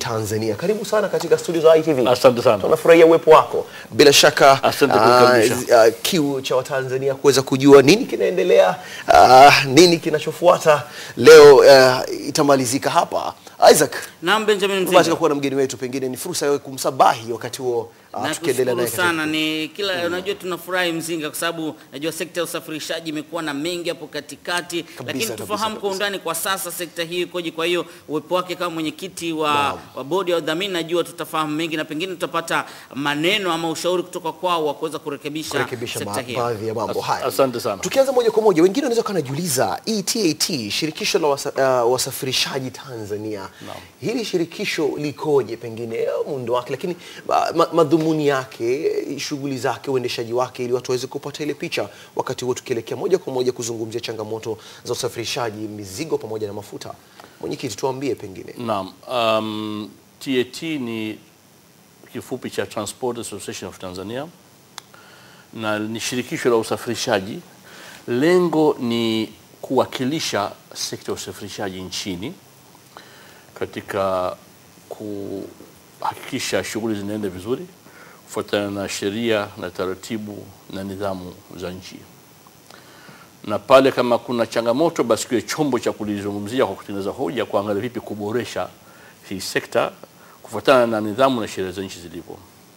Tanzania. Karibu sana katika studio za ITV. Asante sana. Tunafurahia uwepo wako. Bila shaka Asante ah, kunikaribisha. ah, kiu cha Watanzania kuweza kujua nini kinaendelea, ah, nini kinachofuata leo ah, itamalizika hapa. Isaac, Naam, Benjamin tumebahatika Mzinga. kuwa na mgeni wetu, pengine ni fursa ya kumsabahi wakati huo ah, tukiendelea Nakushukuru naye katika sana. Ni kila unajua, tunafurahi Mzinga kwa sababu najua sekta ya usafirishaji imekuwa na mengi hapo katikati, lakini kabisa, tufahamu kwa kabisa. undani kwa sasa sekta hii ikoje. Kwa hiyo uwepo wake kama mwenyekiti wa, Naam. wa bodi ya udhamini, najua tutafahamu mengi na pengine tutapata maneno ama ushauri kutoka kwao wa kuweza kurekebisha, kurekebisha sekta ba- hii. baadhi ya mambo As- haya. asante sana. Tukianza moja kwa moja, wengine wanaweza kuwa wanajiuliza ETAT, shirikisho la wasa, uh, wasafirishaji Tanzania, hili shirikisho likoje, pengine eh, muundo wake, lakini ma, ma, madhumuni yake, eh, shughuli zake, uendeshaji wake, ili watu waweze kupata ile picha, wakati huo tukielekea moja kwa moja kuzungumzia changamoto za usafirishaji mizigo pamoja na mafuta. Mwenyekiti, tuambie pengine. Naam, um, TAT ni kifupi cha Transport Association of Tanzania na ni shirikisho la usafirishaji. Lengo ni kuwakilisha sekta ya usafirishaji nchini katika kuhakikisha shughuli zinaenda vizuri kufuatana na sheria na taratibu na nidhamu za nchi na pale kama kuna changamoto basi kiwe chombo cha kulizungumzia kwa kutengeneza hoja, kuangalia vipi kuboresha hii sekta kufuatana na nidhamu na sheria za nchi zilivyo.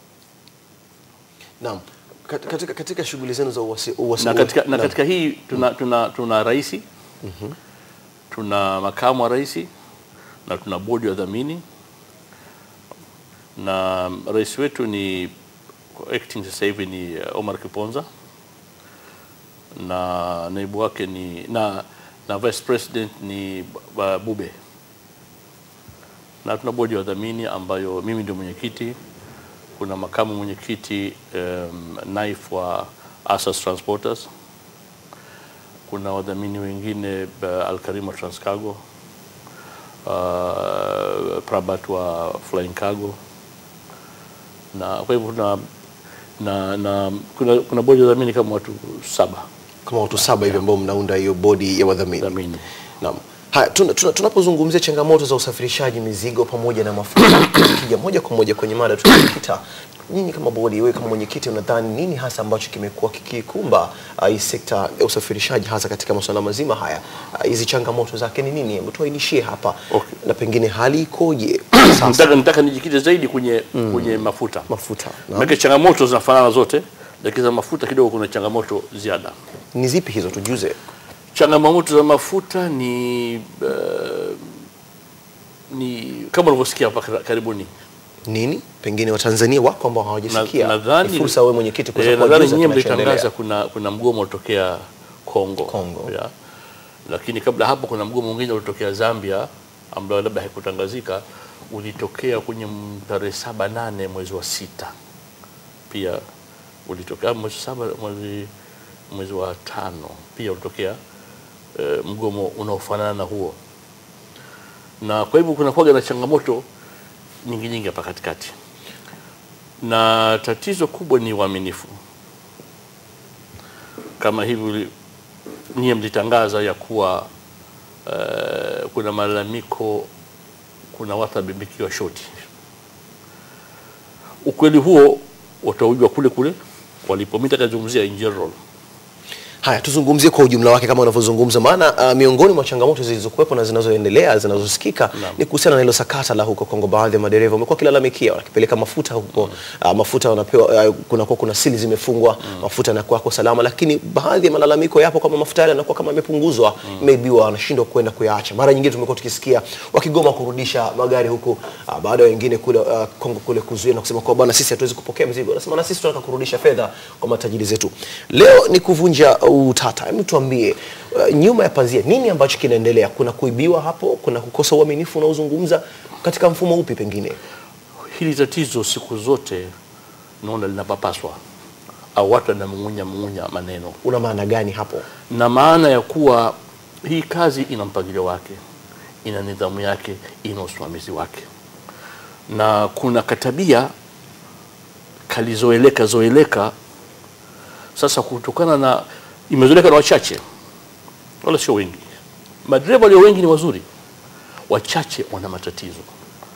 Naam, Kat- katika, katika shughuli zenu za uwasi, uwasi, Na katika, na naam. katika hii tuna, tuna, tuna rais tuna makamu wa rais na tuna bodi ya dhamini na rais wetu ni acting sasa hivi ni uh, Omar Kiponza na naibu wake ni na, na vice president ni Ba- Bube na tuna bodi ya wadhamini ambayo mimi ndio mwenyekiti. Kuna makamu mwenyekiti um, naif wa Asas Transporters, kuna wadhamini wengine uh, Alkarima Transcargo, uh, Prabat wa Flying Cargo na kwa hivyo tuna na, na kuna, kuna bodi ya wadhamini kama watu saba kama watu saba hivi ambao mnaunda hiyo bodi ya wadhamini. dhamini. Naam. Haya, tuna- tuna- tunapozungumzia changamoto za usafirishaji mizigo pamoja na mafuta, tukija moja kwa moja kwenye mada tunakita, nyinyi kama bodi, wewe kama mwenyekiti, unadhani nini hasa ambacho kimekuwa kikikumba ah, hii sekta ya usafirishaji hasa katika masuala mazima haya? Ah, Hizi changamoto zake ni nini? Hebu tuainishie hapa Okay. na pengine hali ikoje sasa? Nataka nataka nijikite zaidi kwenye kwenye mafuta. Mafuta. Naam. Maana changamoto zinafanana zote, lakini za mafuta kidogo kuna changamoto ziada. Ni zipi hizo tujuze? Changamoto za mafuta ni uh, ni kama ulivyosikia hapa kar- karibuni. Nini? Pengine Watanzania wako ambao hawajasikia. Na- nadhani- Ni fursa wewe mwenyekiti kuweza eh, nadhani kuwajuza nyinyi kinachoendelea. mlitangaza kuna kuna mgomo utokea Kongo. Kongo. Ya. Lakini kabla hapo kuna mgomo mwingine ulitokea Zambia ambao labda haikutangazika ulitokea kwenye m- tarehe saba nane mwezi wa sita pia ulitokea mwezi saba mwezi mwezi wa tano pia ulitokea eh, mgomo unaofanana na huo, na kwa hivyo kuna kuwaga na changamoto nyingi nyingi hapa katikati, na tatizo kubwa ni uaminifu. Kama hivi nyie mlitangaza ya kuwa eh, kuna malalamiko, kuna watu wabimbikiwa shoti. Ukweli huo utaujua kule kule walipo. Mimi nitakazungumzia in general. Haya, tuzungumzie kwa ujumla wake kama unavyozungumza, maana uh, miongoni mwa changamoto zilizokuwepo na zinazoendelea zinazosikika Naam. ni kuhusiana na hilo sakata la huko Kongo. Baadhi ya madereva wamekuwa wakilalamikia wakipeleka mafuta huko uh, mafuta wanapewa uh, kunakuwa kuna sili zimefungwa mafuta yanakuwa kwa salama, lakini baadhi ya malalamiko yapo kama mafuta yale yanakuwa kama yamepunguzwa, imeibiwa, wanashindwa kwenda kuyaacha. Mara nyingine tumekuwa tukisikia wakigoma kurudisha magari huku uh, baada ya wengine kule uh, Kongo kule kuzuia na kusema kwa bwana, sisi hatuwezi kupokea mzigo. Wanasema na sisi tunataka kurudisha fedha kwa matajiri zetu. Leo ni kuvunja utata. Hebu tuambie uh, nyuma ya pazia nini ambacho kinaendelea? Kuna kuibiwa hapo? Kuna kukosa uaminifu unaozungumza katika mfumo upi pengine? Hili tatizo siku zote naona linapapaswa au watu wanamung'unya mung'unya maneno, Una maana gani hapo? na maana ya kuwa hii kazi ina mpangilio wake, ina nidhamu yake, ina usimamizi wake, na kuna katabia kalizoeleka zoeleka sasa, kutokana na imezoeleka na wachache, wala sio wengi. Madereva walio wengi ni wazuri, wachache wana matatizo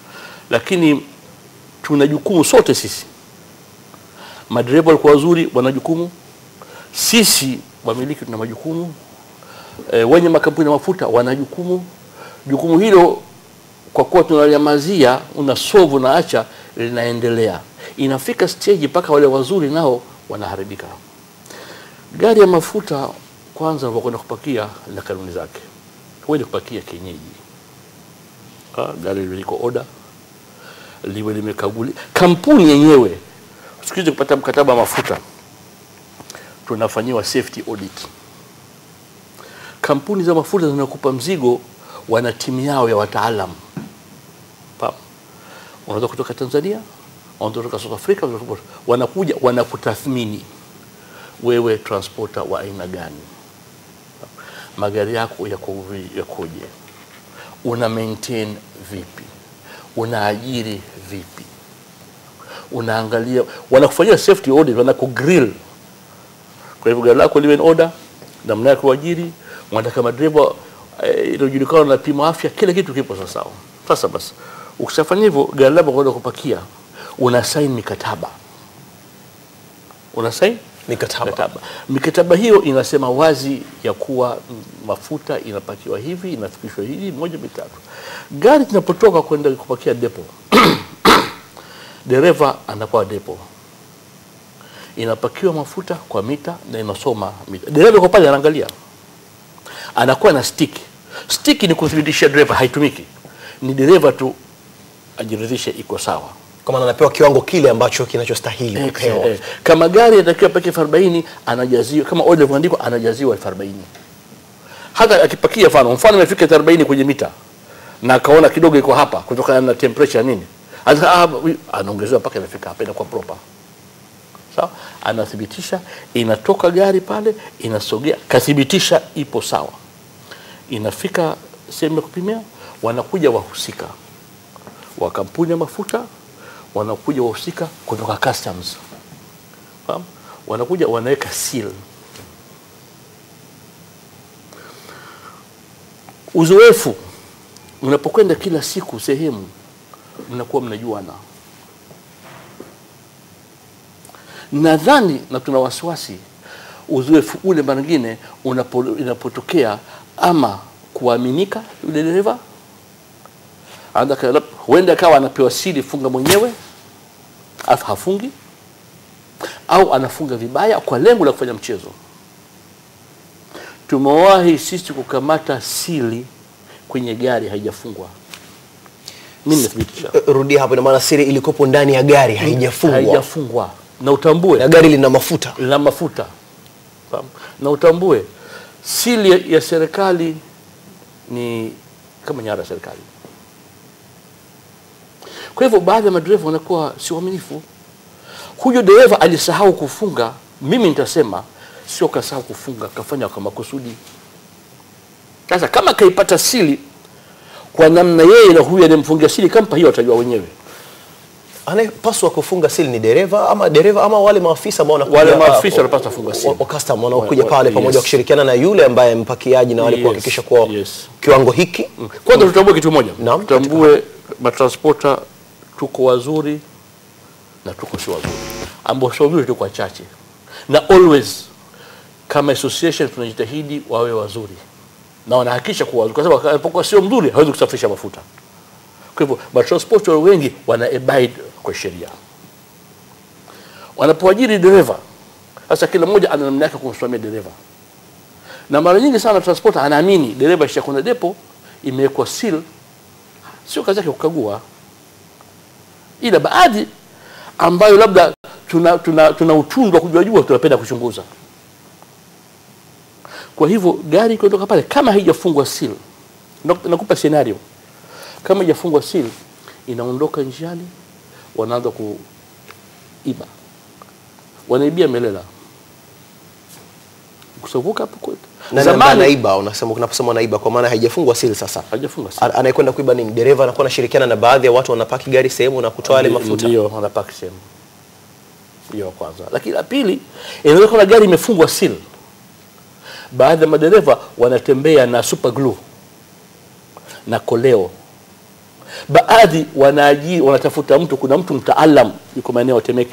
lakini tuna jukumu sote sisi. Madereva walikuwa wazuri, wana jukumu. Sisi wamiliki tuna majukumu. E, wenye makampuni ya mafuta wana jukumu. Jukumu hilo kwa kuwa tunaliamazia, una solve unaacha, linaendelea. Inafika stage mpaka wale wazuri nao wanaharibika. Gari ya mafuta kwanza, unapokwenda kupakia na kanuni zake, huwezi kupakia kienyeji. Ah, gari liwe liko oda, liwe limekaguli. Kampuni yenyewe siku hizi kupata mkataba wa mafuta tunafanyiwa safety audit. Kampuni za mafuta zinakupa mzigo, wana timu yao ya wataalamu Pam. Unaweza kutoka Tanzania, unaweza kutoka South Africa, unaweza kutoka- wanakuja wanakutathmini wewe transporter wa aina gani, magari yako yako vi- yakoje, una maintain vipi, unaajiri vipi, unaangalia, wanakufanyia safety audit, wanakugrill. Kwa hivyo gari lako liwe in order, namna ya kuajiri, wanataka madereva eh, inajulikana na pima afya, kila kitu kipo sawa sawa. Sasa basi, ukishafanya hivyo, gari lako kwenda kupakia, una sign mikataba, una sign Mikataba. mikataba. Mikataba hiyo inasema wazi ya kuwa mm, mafuta inapakiwa hivi, inafikishwa hivi, moja mitatu. Gari linapotoka kwenda kupakia depo, dereva anakuwa depo, inapakiwa mafuta kwa mita na inasoma mita. Dereva yuko pale anaangalia, anakuwa na stick. Stick ni kuthibitisha dereva, haitumiki, ni dereva tu ajiridhishe iko sawa. Kwa maana anapewa kiwango kile ambacho kinachostahili Eh, kupewa. eh, kama gari inatakiwa peke elfu arobaini anajaziwa, kama oil ilivyoandikwa anajaziwa elfu arobaini hata akipakia mfano mfano imefika elfu arobaini kwenye mita na akaona kidogo iko hapa kutokana na temperature nini, Ata- ah, wi- anaongezewa mpaka inafika hapa, inakuwa proper sawa. Anathibitisha, inatoka gari pale, inasogea, kathibitisha ipo sawa, inafika sehemu ya kupimia, wanakuja wahusika wa kampuni ya mafuta wanakuja wahusika kutoka customs, fahamu, wanakuja wanaweka seal. Uzoefu, mnapokwenda kila siku sehemu, mnakuwa mnajuana. Nadhani na tuna wasiwasi uzoefu ule mara nyingine unapo, inapotokea ama kuaminika yule dereva Anataka lab- huenda akawa anapewa siri funga mwenyewe alafu hafungi au anafunga vibaya kwa lengo la kufanya mchezo. Tumewahi sisi kukamata siri kwenye gari haijafungwa. Mimi nathibitisha Eh, Rudia hapo, ina maana siri ilikopo ndani ya gari haijafungwa haijafungwa, na utambue na gari lina mafuta. lina mafuta Fahamu? na utambue siri ya- ya serikali ni kama nyara ya serikali. Kwa hivyo baadhi ya madereva wanakuwa si waaminifu. Huyo dereva alisahau kufunga, mimi nitasema sio kasahau kufunga, kafanya kwa makusudi. Sasa kama kaipata siri kwa namna yeye na huyu anayemfungia siri kampa, hiyo watajua wenyewe. Anayepaswa kufunga siri ni dereva ama dereva ama wale maafisa ambao wanakuja Wale ah, maafisa wa- wanapaswa kufunga siri. wa- wa custom wanaokuja Wa- wa- pale pamoja yes. wakishirikiana na yule ambaye mpakiaji na wale Yes, kuhakikisha kuwa yes. kiwango hiki Kwanza tutambue kitu moja, Naam, tutambue matransporta tuko wazuri na tuko si wazuri, ambao sio wazuri tuko wachache, na always kama association tunajitahidi wawe wazuri na wanahakikisha kuwa wazuri, kwa sababu alipokuwa sio mzuri hawezi kusafirisha mafuta. Kwa hivyo matransporta wengi wana abide kwa sheria. Wanapoajiri dereva, sasa kila mmoja ana namna yake kumsimamia dereva na mara nyingi sana transporter anaamini dereva isha kuna depo imewekwa seal, sio kazi yake kukagua, ila baadhi ambayo labda tuna, tuna, tuna utundu wa kujua jua tunapenda kuchunguza. Kwa hivyo gari ikiondoka pale kama haijafungwa seal, nak- nakupa scenario, kama haijafungwa seal inaondoka njiani, wanaanza kuiba, wanaibia Melela kusavuka hapo kwetu. na nani anaiba, unasema unaposema anaiba kwa maana haijafungwa siri sasa. hajafunga seal. A- Anayekwenda kuiba ni dereva, anakuwa anashirikiana na baadhi ya watu wanapaki gari sehemu na kutoa yale Ndi- mafuta. Ndio wanapaki sehemu hiyo ya kwanza, lakini la pili, inaweza kuwa gari imefungwa seal. Baadhi ya madereva wanatembea na super glue na koleo baadhi wanaaji wanatafuta mtu, kuna mtu mtaalam yuko maeneo ya Temeke.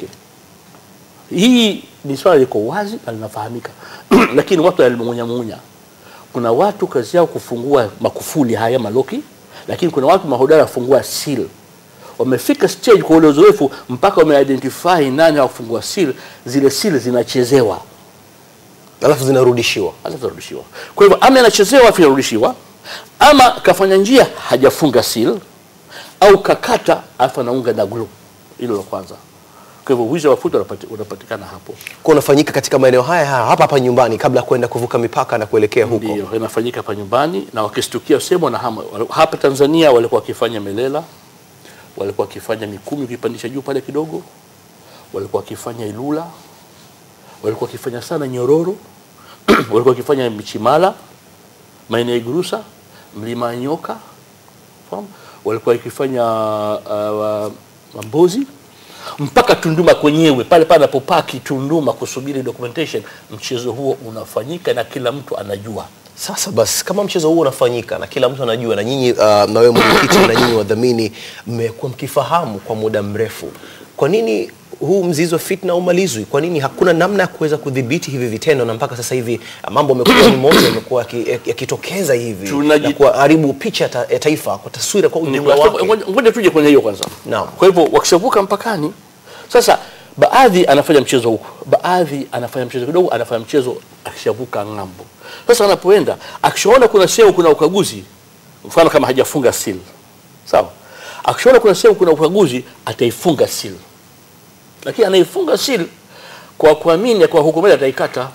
Hii ni swala liko wazi na linafahamika, lakini watu walimunyamunya. Kuna watu kazi yao kufungua makufuli haya maloki, lakini kuna watu mahodari wafungua seal. Wamefika stage kwa ule uzoefu mpaka wameidentify nani wa kufungua seal, zile seal zinachezewa alafu zinarudishiwa alafu zarudishiwa. Kwa hivyo ama anachezewa afu inarudishiwa, ama kafanya njia hajafunga seal, au kakata alafu anaunga na glue. Hilo la kwanza. Kwa hivyo wizi wa mafuta unapati- unapatikana hapo, kwa unafanyika katika maeneo haya haya hapa hapa nyumbani kabla ya kwenda kuvuka mipaka na kuelekea huko ndio inafanyika hapa nyumbani, na wakistukia sehemu na hama. Hapa Tanzania walikuwa wakifanya Melela, walikuwa wakifanya Mikumi ukipandisha juu pale kidogo, walikuwa wakifanya Ilula, walikuwa wakifanya sana Nyororo, walikuwa wakifanya Michimala, maeneo ya Igurusa, Mlima wa Nyoka, fahamu? walikuwa wakifanya uh, Mambozi mpaka Tunduma kwenyewe pale pale anapopaki Tunduma kusubiri documentation, mchezo huo unafanyika na kila mtu anajua. Sasa basi, kama mchezo huo unafanyika na kila mtu anajua, na nyinyi uh, na wewe mwenyekiti na nyinyi wadhamini mmekuwa mkifahamu kwa muda mrefu, kwa nini huu mzizi wa fitna umalizwi? Kwa nini hakuna namna ya kuweza kudhibiti hivi vitendo, na mpaka sasa hivi uh, mambo yamekuwa ni moto, yamekuwa yaki- yakitokeza hivi Tunaji- na kuharibu picha ya ta, ya taifa kwa taswira kwa Ni ujumla kwa- wake? ngoja- Ngoja tuje kwenye hiyo kwanza. Naam. Kwa hivyo wakishavuka mpakani, sasa baadhi anafanya mchezo huko, baadhi anafanya mchezo kidogo, anafanya mchezo akishavuka ng'ambo. Sasa anapoenda akishaona kuna sehemu kuna ukaguzi, mfano kama hajafunga seal, sawa, akishaona kuna sehemu kuna ukaguzi ataifunga seal, lakini anaifunga seal kwa kuamini kwa hukumu ataikata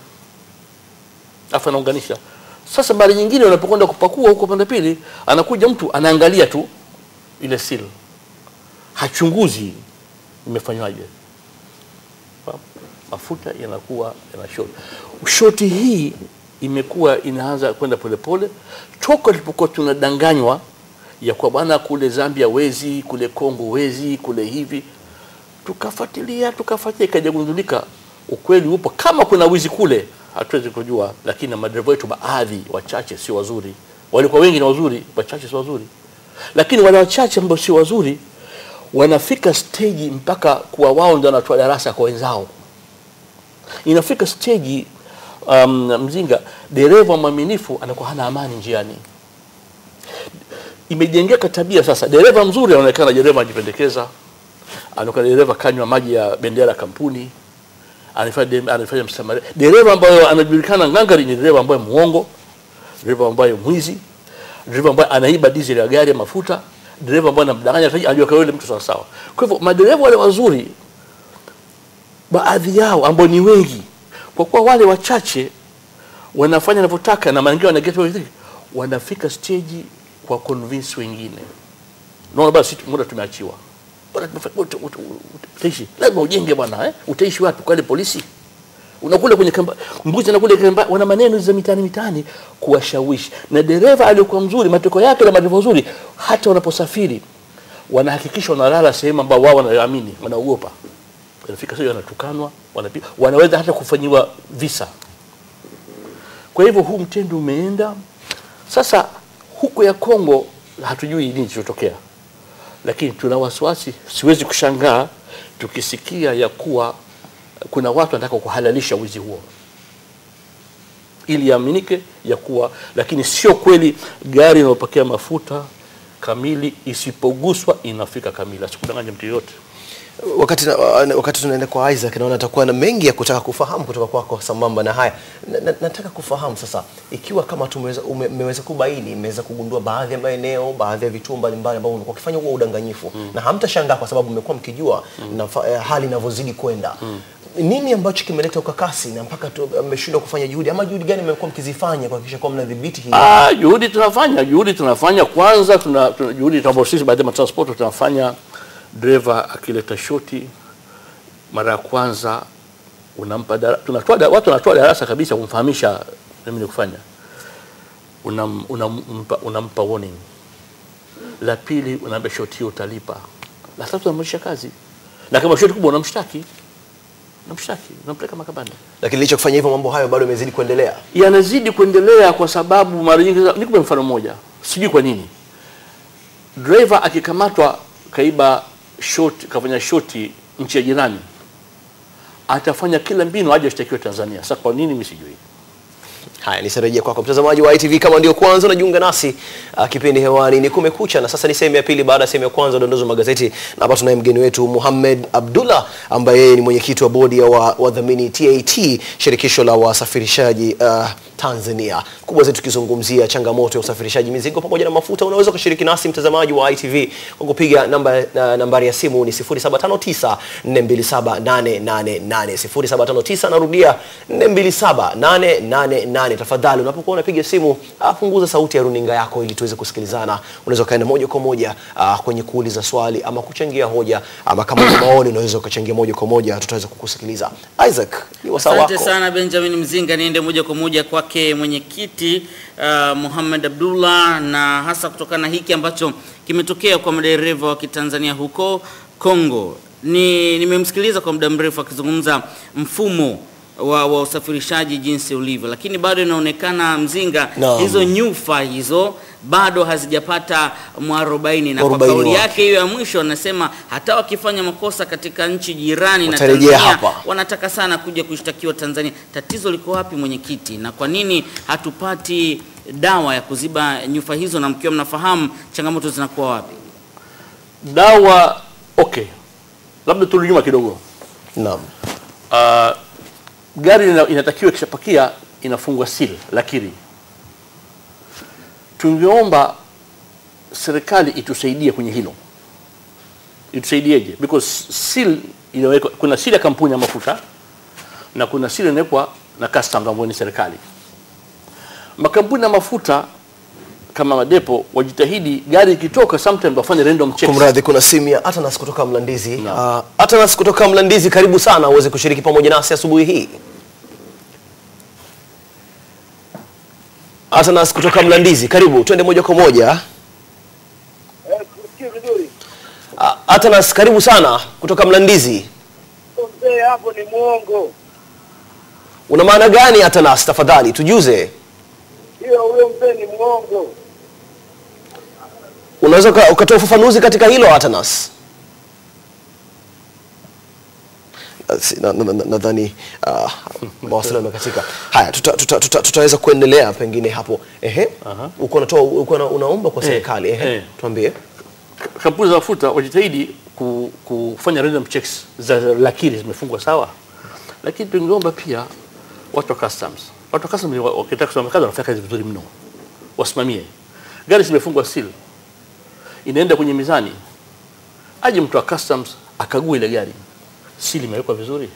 afu anaunganisha. Sasa mara nyingine unapokwenda kupakua huko pande pili, anakuja mtu anaangalia tu ile seal, hachunguzi imefanywaje. Fahamu? Mafuta yanakuwa yana short. Shoti hii imekuwa inaanza kwenda polepole toka tulipokuwa tunadanganywa ya kwa bwana kule Zambia wezi, kule Kongo wezi, kule hivi tukafuatilia tukafuatilia, ikajagundulika ukweli upo. Kama kuna wizi kule, hatuwezi kujua, lakini madereva wetu baadhi wachache sio wazuri. Walikuwa wengi ni wazuri, wachache sio wazuri, lakini wale wachache ambao sio wazuri wanafika stage mpaka kuwa wao ndio wanatoa darasa kwa wenzao. Inafika stage um, mzinga, dereva mwaminifu anakuwa hana amani njiani imejengeka tabia sasa. Dereva mzuri anaonekana dereva anajipendekeza, anaonekana dereva kanywa maji ya bendera ya kampuni, anafanya dem- anafanya msamaria. Dereva ambayo anajulikana ngangari ni dereva ambaye muongo, dereva ambaye mwizi, dereva ambaye anaiba diesel ya gari ya mafuta, dereva ambaye anamdanganya mteja, anajua kwa yule mtu sawa sawa. Kwa hivyo madereva wale wazuri, baadhi yao ambao ni wengi, kwa kuwa wale wachache wanafanya wanavyotaka na mara nyingine wana get away with it, wanafika stage kwa convince wengine. Naona basi muda tumeachiwa. Bwana tumefa- uta- uta- uta- utaishi. Lazima ujenge bwana eh? Utaishi wapi kwa ile polisi? Unakula kwenye kamba, mbuzi anakula kamba, wana maneno za mitaani mitaani kuwashawishi. Na dereva aliyokuwa mzuri, matokeo yake na madereva wazuri hata wanaposafiri wanahakikisha wanalala sehemu ambao wao wanaamini, wanaogopa. Wanafika sio wanatukanwa, wanapiga, wanaweza hata kufanyiwa visa. Kwa hivyo huu mtendo umeenda sasa. Huko ya Kongo hatujui nini kilichotokea, lakini tuna wasiwasi. Siwezi kushangaa tukisikia ya kuwa kuna watu wanataka kuhalalisha wizi huo ili iaminike ya kuwa, lakini sio kweli. Gari inayopokea mafuta kamili isipoguswa inafika kamili, asikudanganya mtu yoyote. Wakati, na, wakati tunaenda kwa Isaac naona atakuwa na mengi ya kutaka kufahamu kutoka kwako sambamba na haya na, na, nataka kufahamu sasa ikiwa kama tumeweza ume- mmeweza kubaini mmeweza kugundua baadhi ya maeneo baadhi ya vituo mbalimbali ambao umekuwa ukifanya huo udanganyifu na hamtashangaa kwa sababu mmekuwa mkijua nafa- eh, hali inavyozidi kwenda nini ambacho kimeleta ukakasi na mpaka tu- mmeshindwa kufanya juhudi ama juhudi gani mmekuwa mkizifanya kuhakikisha kwamba mnadhibiti hii Ah, juhudi tunafanya, juhudi tunafanya. Kwanza tuna, tuna juhudi ambayo sisi baadhi ya matransport tunafanya. Dereva akileta shoti mara ya kwanza unampa dara, tunatoa da, watu wanatoa darasa kabisa kumfahamisha nini ni kufanya. Unam, unampa, unampa warning. La pili unaambia shoti hiyo utalipa. La tatu unamwisha kazi, na kama shoti kubwa unamshtaki, unamshtaki, unampeleka mahakamani lakini licha kufanya hivyo mambo hayo bado yamezidi kuendelea yanazidi kuendelea kwa sababu mara nyingi, nikupe mfano mmoja, sijui kwa nini driver akikamatwa kaiba short, kafanya shoti nchi ya jirani, atafanya kila mbinu aje ashtakiwe Tanzania. Sasa kwa nini mimi sijui? Haya, nisarejea kwako mtazamaji wa ITV. Kama ndio kwanza unajiunga nasi, uh, kipindi hewani ni Kumekucha, na sasa ni sehemu ya pili baada ya sehemu ya kwanza udondozi wa magazeti, na hapa tunaye mgeni wetu Mohamed Abdullah ambaye yeye ni mwenyekiti wa bodi ya wa- wadhamini TAT, shirikisho la wasafirishaji uh, Tanzania. Kubwa zetu tukizungumzia changamoto ya usafirishaji mizigo pamoja na mafuta. Unaweza kushiriki nasi mtazamaji wa ITV kwa kupiga namba, na, nambari ya simu ni 0759 427888 0759, narudia 427888. Tafadhali unapokuwa unapiga simu ah, punguza sauti ya runinga yako ili tuweze kusikilizana. Unaweza kaenda moja kwa moja ah, kwenye kuuliza swali ama kuchangia hoja ama kama una maoni unaweza ukachangia moja kwa moja, tutaweza kukusikiliza. Isaac, ni wasaa Asante wako. sana Benjamin Mzinga, niende moja kwa moja kwake mwenyekiti uh, Muhammad Abdullah, na hasa kutokana na hiki ambacho kimetokea kwa madereva wa Kitanzania huko Kongo. Ni nimemsikiliza kwa muda mrefu akizungumza mfumo wa, wa usafirishaji jinsi ulivyo, lakini bado inaonekana Mzinga, Naam. hizo nyufa hizo bado hazijapata mwarobaini, na kwa Mwarobaini kauli wake. yake hiyo ya mwisho anasema hata wakifanya makosa katika nchi jirani na Watarejea Tanzania hapa. wanataka sana kuja kushtakiwa Tanzania. Tatizo liko wapi mwenyekiti, na kwa nini hatupati dawa ya kuziba nyufa hizo, na mkiwa mnafahamu changamoto zinakuwa wapi? Dawa okay, labda turudi nyuma kidogo. Naam. Uh, gari ina- inatakiwa ikishapakia inafungwa seal lakiri. Tungeomba serikali itusaidie kwenye hilo, itusaidieje? Because seal inawekwa, kuna seal ya kampuni ya mafuta na kuna seal inawekwa na customs ambayo ni serikali. Makampuni ya mafuta kama madepo wajitahidi, gari ikitoka sometimes wafanye random checks. Kumradhi, kuna simu ya Atanas kutoka Mlandizi. Naam. Uh, Atanas kutoka Mlandizi, karibu sana uweze kushiriki pamoja nasi asubuhi hii. Atanas kutoka Mlandizi, karibu, twende moja kwa moja. Eh, tusikie vizuri. Uh, Atanas, karibu sana kutoka Mlandizi. Mzee hapo ni mwongo. Una maana gani Atanas? Tafadhali tujuze. Hiyo huyo mzee ni mwongo. Unaweza uka- ukatoa ufafanuzi katika hilo Atanas? Uh, si- na- na- na- Nadhani uh, mawasiliano yamekatika. Haya, tuta, tuta, tuta, tutaweza kuendelea pengine hapo. Ehe, Aha. uko unatoa uko una- unaomba kwa Eh, serikali. Ehe, eh. tuambie. kampuni za mafuta wajitahidi ku, kufanya random checks za lakiri zimefungwa sawa, lakini tungeomba pia watu wa customs, watu wa customs wa- wakitaka kusimamia kazi wanafanya kazi vizuri mno, wasimamie gari zimefungwa seal, inaenda kwenye mizani, aje mtu wa customs akague ile gari, seal imewekwa vizuri,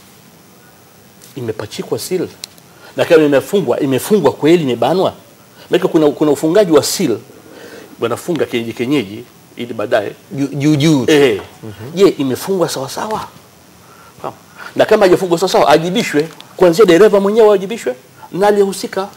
imepachikwa seal, na kama imefungwa imefungwa kweli, imebanwa. Maana kuna, kuna ufungaji wa seal wanafunga kienyeji kienyeji ili baadaye Juu juu juu. eh, je, imefungwa sawa sawa? Fahamu? Na kama haijafungwa sawa sawa, ajibishwe kuanzia dereva mwenyewe awajibishwe na aliyehusika.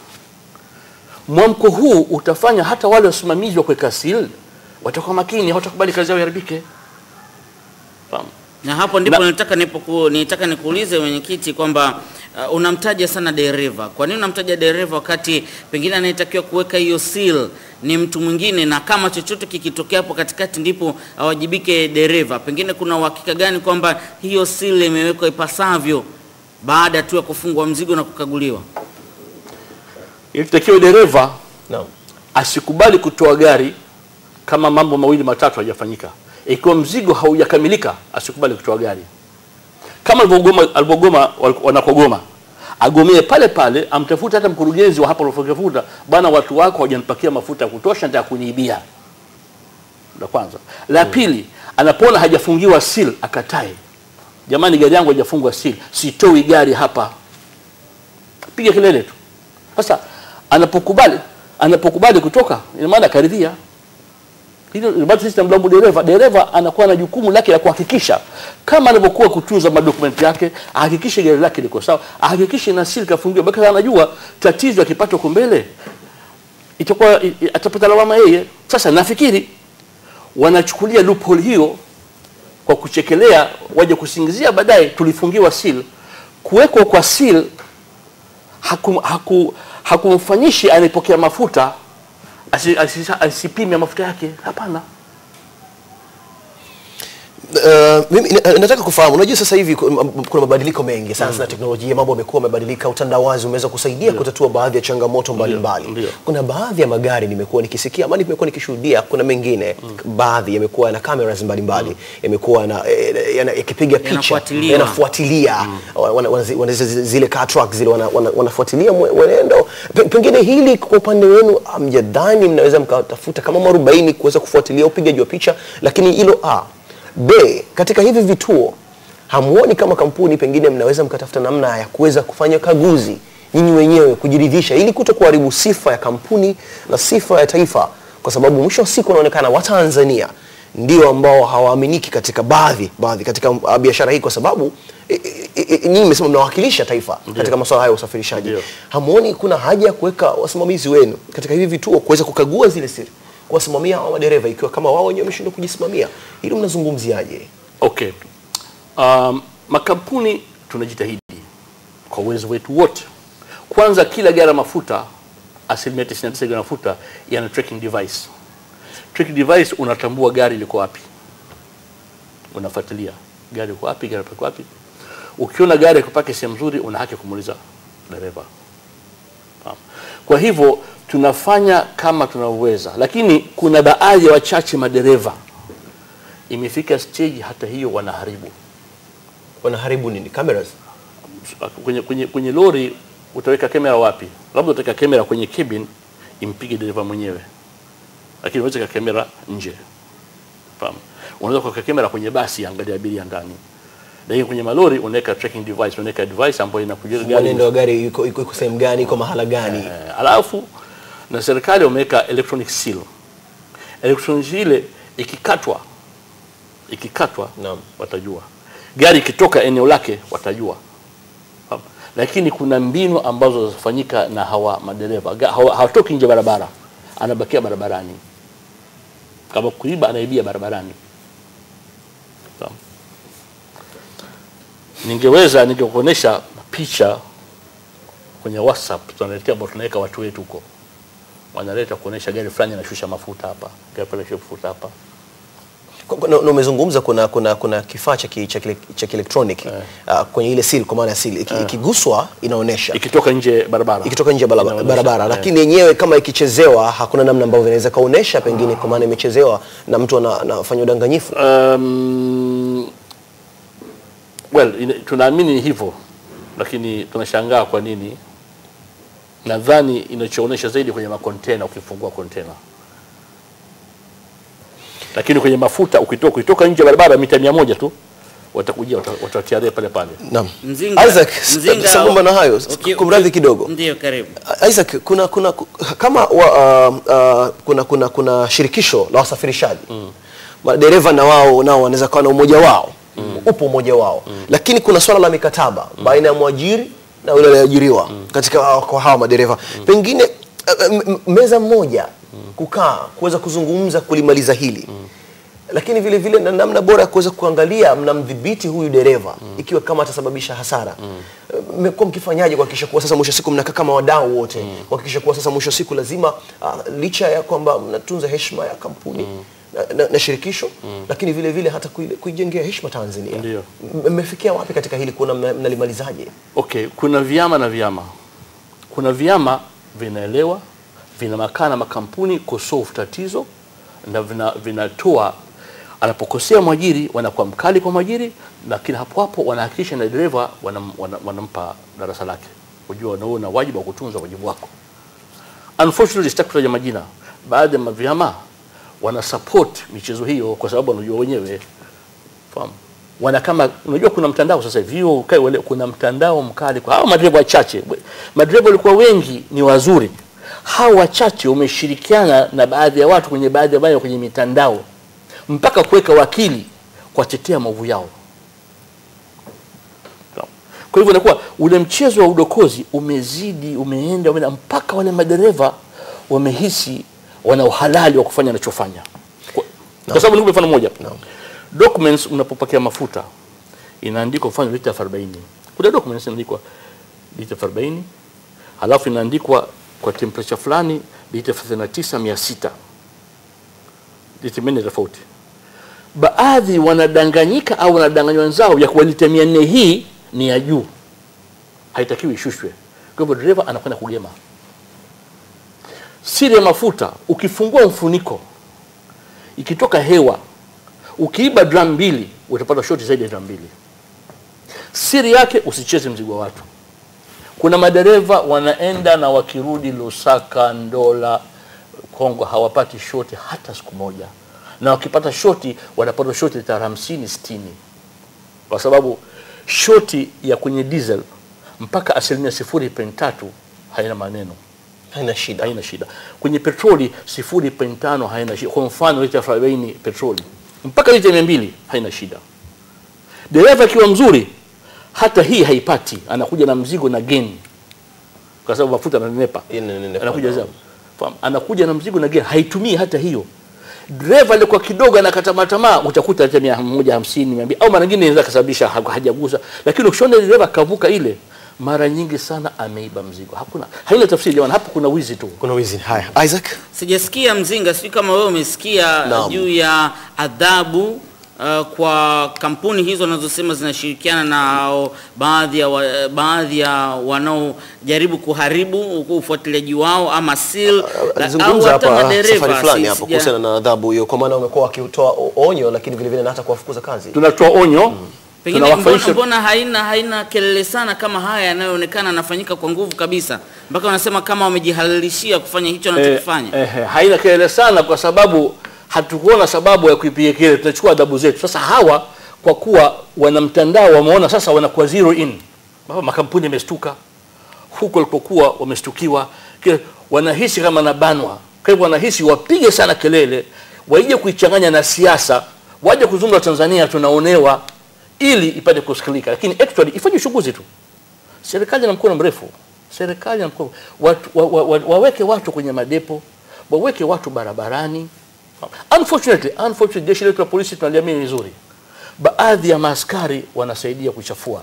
Mwamko huu utafanya hata wale wasimamizi wa kuweka seal watakuwa makini, hawatakubali kazi yao iharibike. Fahamu? Na hapo ndipo Na- nilitaka nipoku, nilitaka nikuulize mwenyekiti kwamba uh, unamtaja sana dereva. Kwa nini unamtaja dereva wakati pengine anayetakiwa kuweka hiyo seal ni mtu mwingine, na kama chochote kikitokea hapo katikati ndipo awajibike dereva? Pengine kuna uhakika gani kwamba hiyo seal imewekwa ipasavyo baada tu ya kufungwa mzigo na kukaguliwa? Ilitakiwa dereva Naam. asikubali kutoa gari kama mambo mawili matatu hayajafanyika. Ikiwa mzigo haujakamilika, asikubali kutoa gari kama alivyogoma alivyogoma wal- wanakogoma, agomee pale pale, amtafute hata mkurugenzi wa hapo alipotafuta, bwana, watu wako hawajanipakia mafuta ya kutosha, nataka kuniibia. La kwanza. La pili, anapoona hajafungiwa seal, akatae, jamani, gari yangu haijafungwa seal, sitoi gari hapa, piga kelele tu. Sasa anapokubali anapokubali kutoka, ina maana karidhia. Hilo bado sisi tunamlaumu dereva. Dereva anakuwa na jukumu lake la kuhakikisha kama anavyokuwa kutunza madokumenti yake, ahakikishe gari lake liko sawa, ahakikishe na siri kafungiwa, baki anajua tatizo akipata huko mbele itakuwa i- i- atapata lawama yeye. Sasa nafikiri wanachukulia loophole hiyo kwa kuchekelea, waje kusingizia baadaye tulifungiwa seal. Kuwekwa kwa seal haku, haku, hakumfanyishi anayepokea mafuta asi- asi- asipime mafuta yake. Hapana, Uh, mimi na- nataka kufahamu, unajua sasa hivi ku- m- kuna mabadiliko mengi sasa na teknolojia, mambo yamekuwa yamebadilika, utandawazi umeweza kusaidia kutatua baadhi ya changamoto mbalimbali. ndio. Kuna baadhi ya magari nimekuwa nikisikia ama nimekuwa nikishuhudia, kuna mengine baadhi yamekuwa na cameras mbalimbali, yamekuwa na eh, yana- yakipiga picha, Yanafuatiliwa. yanafuatilia wana, wana, wana, wana, zi- zile car truck zile wana, wana, wanafuatilia mwe- mwenendo. Pe- Pengine hili kwa upande wenu hamjadhani mnaweza mkatafuta kama mwarobaini kuweza kufuatilia upigaji wa picha, lakini hilo a b katika hivi vituo hamuoni kama kampuni pengine mnaweza mkatafuta namna ya kuweza kufanya kaguzi nyinyi wenyewe kujiridhisha, ili kuto kuharibu sifa ya kampuni na sifa ya taifa, kwa sababu mwisho wa siku unaonekana Watanzania ndio ambao hawaaminiki katika baadhi baadhi katika uh, biashara hii, kwa sababu e, e, e, nyinyi mmesema mnawakilisha taifa katika masuala haya ya usafirishaji. Ndio. Hamuoni kuna haja ya kuweka wasimamizi wenu katika hivi vituo kuweza kukagua zile siri, kuwasimamia hao madereva, ikiwa kama wao wenyewe wameshindwa kujisimamia? Hilo mnazungumziaje? Okay. Um, makampuni tunajitahidi kwa uwezo wetu wote. Kwanza, kila gari la mafuta, asilimia 99 gari la mafuta yana tracking device. Tracking device unatambua gari liko wapi, unafuatilia gari liko wapi, gari liko wapi. Ukiona gari kupaki sehemu nzuri, una haki ya kumuuliza dereva. Fahamu. Kwa hivyo tunafanya kama tunavyoweza, lakini kuna baadhi ya wachache madereva imefika stage hata hiyo wanaharibu Wanaharibu nini? Cameras? kwenye, kwenye, kwenye lori utaweka kamera wapi? Labda utaweka kamera kwenye cabin impige dereva mwenyewe, lakini unaweza kuweka kamera nje. Fahamu? Unaweza kuweka kamera kwenye basi angalia abiria ndani, lakini kwenye malori unaweka tracking device, unaweka device ambayo inakuja Mwenendo wa gari yuko yuko yuko sehemu gani, yuko mahala gani? Eh, alafu na serikali wameweka electronic seal. Electronic ile ikikatwa ikikatwa Naam. watajua. Gari ikitoka eneo lake watajua. Fahamu? Lakini kuna mbinu ambazo zinafanyika na hawa madereva Ga- hawa- hawatoki nje barabara, anabakia barabarani. Kama kuiba, anaibia barabarani. Fahamu? Ningeweza ningekuonesha picha kwenye WhatsApp tunaletea ambao tunaweka watu wetu huko, wanaleta kuonesha gari fulani anashusha mafuta hapa, gari fulani anashusha mafuta hapa. Kwa- kwa- na- na umezungumza kuna kuna kuna kifaa cha ki- cha kile- cha kielektroniki uh, kwenye ile seal, kwa maana ya seal Iki- ikiguswa inaonyesha Ikitoka nje barabara, ikitoka nje ya barabara, Inaonyesha, barabara. eh. lakini yenyewe kama ikichezewa hakuna namna ambavyo inaweza kaonesha pengine kwa maana imechezewa na mtu ana- anafanya udanganyifu. Um, well, ina- tunaamini ni hivyo, lakini tunashangaa kwa nini. Nadhani inachoonyesha zaidi kwenye makontena, ukifungua kontena, lakini kwenye mafuta ukitoka ukitoka nje ya barabara mita mia moja tu watakujia wata- watatiaria pale pale. Naam. Mzinga, Isaac, sambamba na hayo, uki- kumradhi uki- kidogo. Ndio, karibu. Isaac, kuna kuna kama wa, uh, uh, kuna kuna kuna shirikisho la wasafirishaji madereva na wao nao wanaweza kuwa na umoja wao upo umoja wao lakini kuna swala la mikataba baina ya mwajiri na yule aliyeajiriwa katika hawa- kwa hawa madereva pengine uh, m- m- meza moja kukaa kuweza kuzungumza kulimaliza hili lakini vile vile na namna bora ya kuweza kuangalia mnamdhibiti huyu dereva ikiwa kama atasababisha hasara mmekuwa mkifanyaje kuhakikisha kuwa sasa mwisho wa siku mnakaa kama wadau wote kuhakikisha kuwa sasa mwisho wa siku lazima uh, licha ya kwamba mnatunza heshima ya kampuni na, na, na shirikisho lakini vile vile hata kui- kuijengea heshima Tanzania Ndio. M- mmefikia wapi katika hili kuona mna- mnalimalizaje Okay, kuna vyama na vyama. Kuna vyama vinaelewa, vinamakana makampuni kusolve tatizo na vina, vinatoa anapokosea mwajiri wanakuwa mkali kwa mwajiri, lakini hapo hapo wanahakikisha na dereva wanam, wanam, wanampa darasa lake, kujua na wewe una wajibu wa kutunza wajibu wako. Unfortunately, sitaki kutaja majina, baadhi ya vyama wana support michezo hiyo kwa sababu wanajua wenyewe fahamu wana kama unajua kuna mtandao sasa hivi hiyo ukae uelewe, kuna mtandao mkali kwa hao madereva wachache madereva walikuwa wengi ni wazuri hao wachache wameshirikiana na baadhi ya watu kwenye baadhi ya maeneo kwenye mitandao mpaka kuweka wakili kuwatetea maovu yao kwa hivyo inakuwa ule mchezo wa udokozi umezidi umeenda, umeenda mpaka wale madereva wamehisi wana uhalali wa kufanya wanachofanya kwa, kwa sababu nikupe mfano mmoja documents unapopokea mafuta inaandikwa mfano lita 40 kuna documents inaandikwa lita 40 halafu inaandikwa kwa temperature fulani lita 39600 lita mene tofauti baadhi wanadanganyika au wanadanganywa wenzao ya kuwa lita mia nne hii ni ya juu, haitakiwi ishushwe. Kwa hivyo dereva anakwenda kugema. Siri ya mafuta, ukifungua mfuniko ikitoka hewa, ukiiba drum mbili utapata shoti zaidi ya drum mbili. Siri yake usicheze mzigo wa watu. Kuna madereva wanaenda na wakirudi Lusaka, Ndola, Kongo hawapati shoti hata siku moja, na wakipata shoti wanapata shoti lita hamsini sitini, kwa sababu shoti ya kwenye diesel mpaka asilimia sifuri point tatu haina maneno haina shida haina shida. Kwenye petroli sifuri point tano haina shida. Kwa mfano lita 40 petroli mpaka lita mia mbili haina shida. Dereva akiwa mzuri, hata hii haipati, anakuja na mzigo na geni, kwa sababu mafuta ananenepa, Inanenepa, anakuja naam. zao, fahamu, anakuja na mzigo na geni, haitumii hata hiyo. Dereva alikuwa kidogo anakata tamaa, utakuta hata mia moja hamsini mia mbili au mara nyingine inaweza kasababisha ha- hajagusa, lakini ukishaona dereva kavuka ile, mara nyingi sana ameiba mzigo. Hakuna, haina tafsiri jamani, hapo kuna wizi tu. kuna wizi haya Isaac Sijasikia mzinga, sijui kama wewe umesikia Naam. juu ya adhabu uh, kwa kampuni hizo wanazosema zinashirikiana na hao baadhi ya wa, baadhi ya wanaojaribu kuharibu ufuatiliaji wao ama seal la- au alizungumza hata hapa madereva. safari fulani Si- hapo sija- kuhusiana na adhabu hiyo kwa maana wamekuwa wakitoa o- onyo lakini vile vile na hata kuwafukuza kazi Tunatoa onyo Pengine mbona, tunawafaisha mbona haina haina kelele sana kama haya yanayoonekana yanafanyika kwa nguvu kabisa, mpaka wanasema kama wamejihalalishia kufanya hicho wanachokifanya. Eh, eh, haina kelele sana kwa sababu hatukuona sababu ya kuipiga kelele, tunachukua adhabu zetu. Sasa hawa kwa kuwa wana mtandao wameona sasa wanakuwa zero in, Baba, makampuni yamestuka huko walipokuwa wamestukiwa, kile wanahisi kama nabanwa. Kwa hivyo wanahisi wapige sana kelele, waije kuichanganya na siasa, waje kuzungumza Tanzania tunaonewa, ili ipate kusikilika, lakini actually ifanye uchunguzi tu serikali na mkono mrefu, serikali na mkono watu, wa, wa, wa, waweke watu kwenye madepo, waweke watu barabarani. Unfortunately, unfortunately jeshi letu la polisi tunaliamini vizuri, baadhi ya maaskari wanasaidia kuchafua.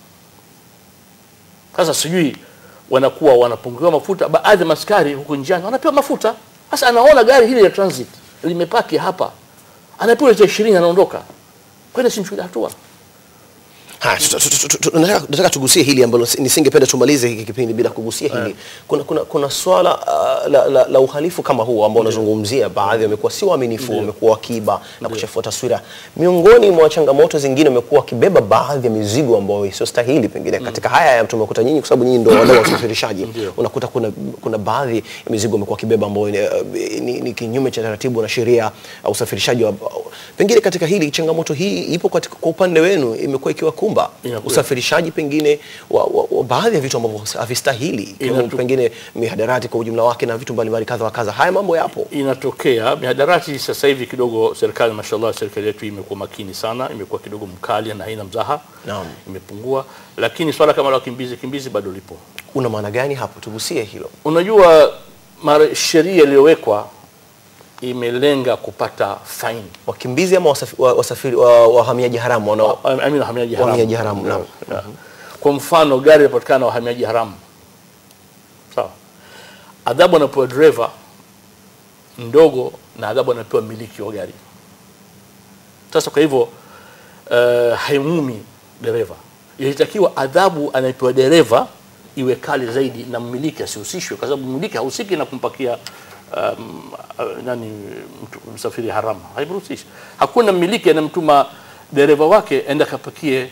Sasa sijui wanakuwa wanapungukiwa mafuta, baadhi ya maaskari huko njiani wanapewa mafuta. Sasa anaona gari hili la transit limepaki hapa, anapewa lita ishirini, anaondoka kwenda, simchukulia hatua. Haya, tuta- tuta- tuta- tuta- nataka nataka tugusie hili ambalo si- nisingependa tumalize hiki kipindi bila kugusia hili. Kuna, kuna, kuna swala uh, la, la, la uhalifu kama huu ambao unazungumzia, baadhi wamekuwa si waaminifu, wamekuwa wakiiba na kuchafua taswira. Miongoni mwa changamoto zingine, wamekuwa wakibeba baadhi ya mizigo ambayo isiyostahili pengine katika haya ya tumekuta nyinyi, kwa sababu nyinyi ndio wadau wa usafirishaji, unakuta kuna, kuna baadhi ya mizigo wamekuwa wakibeba ambayo ni, uh, ni, ni kinyume cha taratibu na sheria ya usafirishaji wa, pengine katika hili changamoto hii ipo katika, kwa upande wenu imekuwa ikiwakumba Inakuwa. usafirishaji pengine wa, wa, wa baadhi ya vitu ambavyo havistahili ikiwemo Inatu- pengine mihadarati kwa ujumla wake na vitu mbalimbali kadha wa kadha. Haya mambo yapo. inatokea mihadarati. Sasa hivi kidogo serikali, mashallah, serikali yetu imekuwa makini sana, imekuwa kidogo mkali na haina mzaha, Naam. imepungua, lakini swala kama la wakimbizi kimbizi bado lipo. Una maana gani hapo? Tugusie hilo. Unajua, mara sheria iliyowekwa imelenga kupata faini Wakimbizi ama wasafi, wa, wasafiri, wa, wahamiaji haramu wanao I mean, wahamiaji haramu. Wahamiaji haramu, naam. Yeah. Kwa mfano gari linapatikana na wahamiaji haramu, sawa, adhabu anapewa dereva ndogo na adhabu anapewa mmiliki wa gari. Sasa kwa hivyo uh, haimumi dereva, ilitakiwa adhabu anayepewa dereva iwe kali zaidi na mmiliki asihusishwe, kwa sababu mmiliki hahusiki na kumpakia um, uh, nani mtu, msafiri haramu, haimruhusishi. Hakuna mmiliki anamtuma dereva wake enda kapakie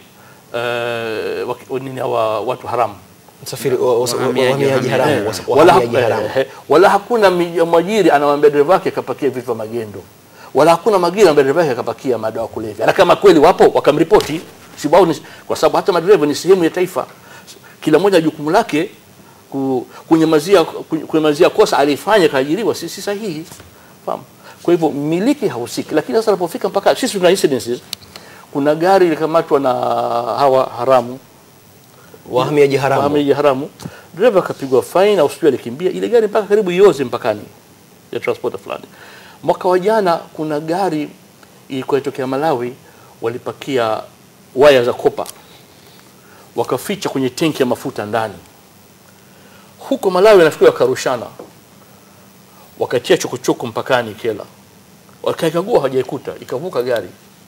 uh, waki- nini hawa watu haramu msafiri wa- wa- wa- Wahamiaji wahamiaji haramu. haramu, Eh, wasa- wala, wahamiaji haramu. eh, eh, wala hakuna mi- mwajiri anamwambia dereva wake kapakia vitu vya magendo, wala hakuna mwajiri anamwambia dereva wake kapakia madawa ya kulevya, na kama kweli wapo wakamripoti, si wao ni, kwa sababu hata madereva ni sehemu ya taifa, kila mmoja jukumu lake ku- kunyamazia ku- kunyamazia kosa alifanya kaajiriwa, si, si sahihi, fahamu. Kwa hivyo mmiliki hahusiki, lakini sasa anapofika mpaka sisi tuna incidences, kuna gari ilikamatwa na hawa haramu Wahamiaji haramu. wahamiaji haramu, dereva akapigwa faini au sijui alikimbia ile gari mpaka karibu ioze mpakani ya transporter fulani. Mwaka wa jana kuna gari ilikuwa itokea Malawi, walipakia waya za kopa wakaficha kwenye tenki ya mafuta ndani. Huko Malawi nafikiri wakarushana, wakatia chokochoko mpakani Kela, wakaikagua hawajaikuta, ikavuka gari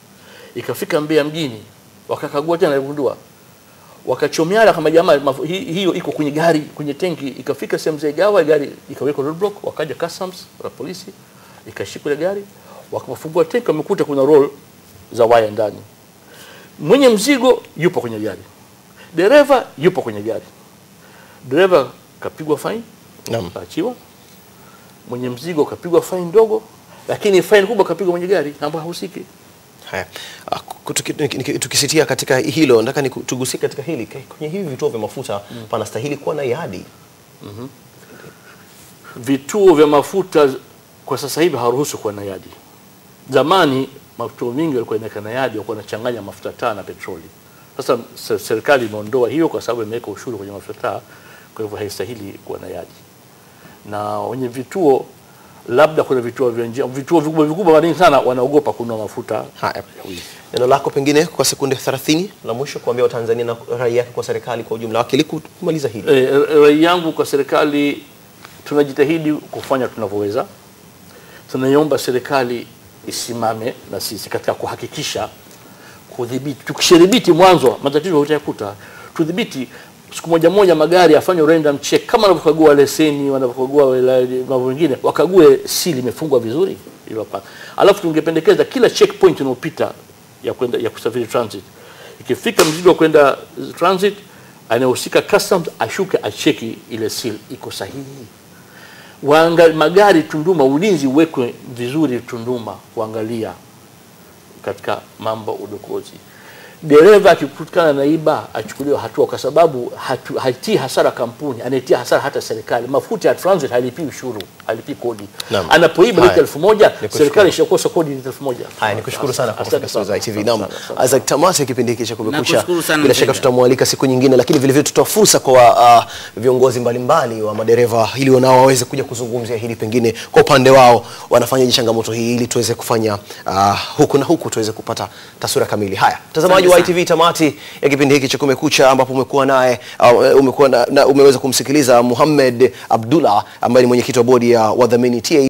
ikafika Mbeya mjini, wakakagua tena, waligundua wakachomeana kama jamaa mafu- hi- hiyo iko kwenye gari kwenye tenki, ikafika sehemu za Igawa, gari ikawekwa roadblock, wakaja customs wa polisi, ikashikwa ile gari, wakafungua tenki, wamekuta kuna roll za waya ndani. Mwenye mzigo yupo kwenye gari, dereva yupo kwenye gari. Dereva kapigwa faini, Naam. kaachiwa. Mwenye mzigo kapigwa faini ndogo, lakini faini kubwa kapigwa mwenye gari ambaye hahusiki. Haya, ah, ku- tuki- niki- tukisitia katika hilo, nataka niku- tugusie katika hili Ka- kwenye hivi vituo vya mafuta panastahili kuwa na iadi. vituo vya mafuta kwa sasa hivi haruhusu kuwa na yadi. Zamani vituo vingi walikuwa inaweka na yadi, walikuwa wanachanganya mafuta taa na petroli. Sasa se- serikali imeondoa hiyo kwa sababu imeweka ushuru kwenye mafuta taa, kwa hivyo haistahili kuwa na yadi. Na wenye vituo labda kuna vituo vya njia, vituo vikubwa vikubwa mara nyingi sana wanaogopa kununua mafuta Haya, ya wizi. neno lako pengine kwa sekunde 30 la mwisho kuambia Watanzania na rai yake kwa serikali kwa ujumla wake ili kumaliza hili. E, rai yangu kwa serikali, tunajitahidi kufanya tunavyoweza. Tunaiomba serikali isimame na sisi katika kuhakikisha kudhibiti. Tukishadhibiti mwanzo, matatizo hutayakuta. Tudhibiti siku moja moja magari afanye random check kama wanavyokagua leseni, wanavyokagua wala- mambo mengine, wakague sili imefungwa vizuri ili wapa- Alafu tungependekeza kila checkpoint unaopita ya kwenda ya kusafiri transit, ikifika mzigo wa kwenda transit, anayehusika customs ashuke acheki ile seal iko sahihi. Waanga, magari Tunduma, ulinzi uwekwe vizuri Tunduma, kuangalia katika mambo udokozi. Dereva akikutikana na iba achukuliwe hatua, kwa sababu hatu, haitii hasara kampuni, anaitia hasara hata serikali. Mafuta ya transit halipii ushuru, halipii kodi. Naam. Anapoiba Haya. lita elfu moja Nikushukuru. serikali ishakosa kodi lita elfu moja. Haya, nikushukuru sana kwa Asante kufika studio za sana. ITV. Naam, Asante sana. Isaac tamati ya kipindi hiki cha Kumekucha. Nakushukuru sana Bila shaka Mzee. tutamwalika siku nyingine, lakini vile vile tutoa fursa kwa uh, viongozi mbalimbali wa madereva ili nao waweze kuja kuzungumzia hili, pengine kwa upande wao wanafanyaje changamoto hii, ili tuweze kufanya uh, huku na huku tuweze kupata taswira kamili. Haya, mtazamaji wa Asante ITV, tamati ya kipindi hiki cha Kumekucha ambapo umekuwa naye uh, umekuwa na, na, umeweza kumsikiliza Muhammad Abdullah ambaye ni mwenyekiti wa bodi ya wadhamini TA